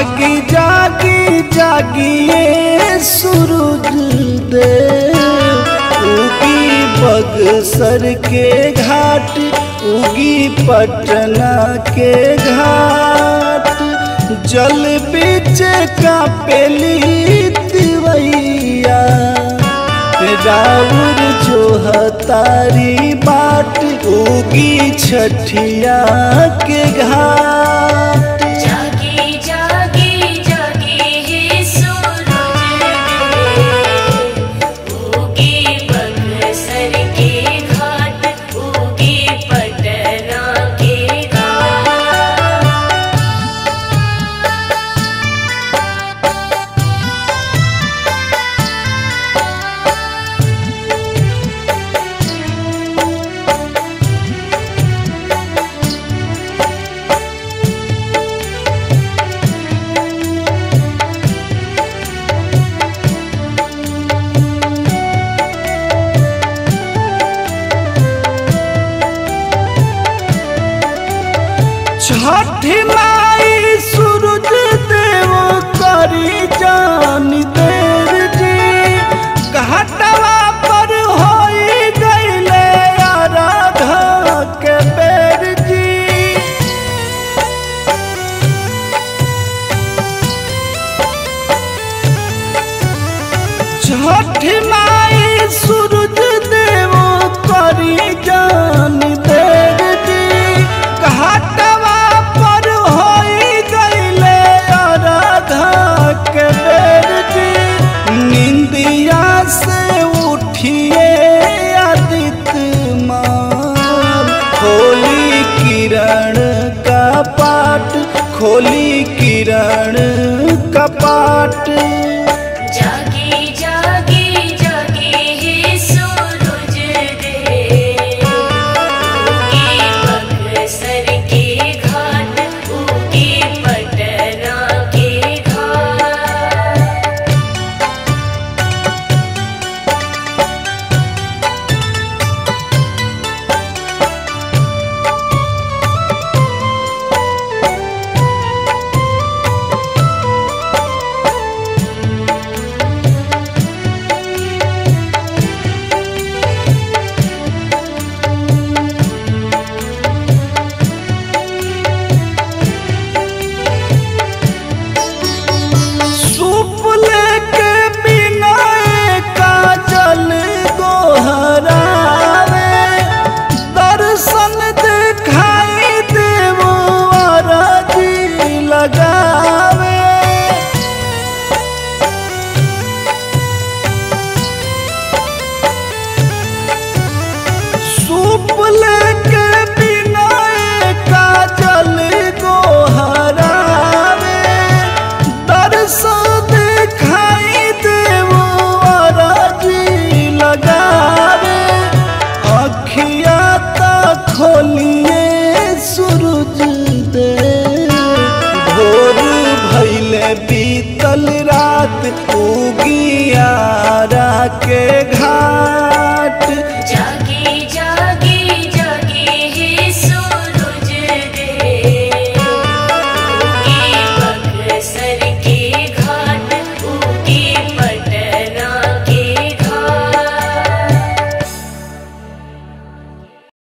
जागी जागी जागिए सूरज देव उगी बगसर के घाट उगी पटना के घाट जल बीच का पेली तिवैया राउर जो हतारी बाट उगी छठिया के घाट जागी जागी जागी हे सूरज देव उगी बक्सर के घाट उगी पटना के घाट छठी माई सूरज देव करी जान देव जी घाटवा पर होई गईले आराधा के बेर जी छठ माई सूरज देव करी जान देव जी घाटवा पर होई गईले आराधा के बेर जी निंदिया से उठिए आदित्य माल खोली किरण का पाट खोली किरण का पाट जागी जागी जागी हे सूरज देव उगी बक्सर के घाट उगी पटना के घाट सूप लेके बिना का जल गोहरावे दर्शन दिखाई देवो अरजी लगावे सूप लेके बिना का जल गोहरावे दर्शन दिखाई देवो अरजी लगावे अखिया तक खोलिए सूरज दे भोर भैले बीतल रात उगियारा के घाट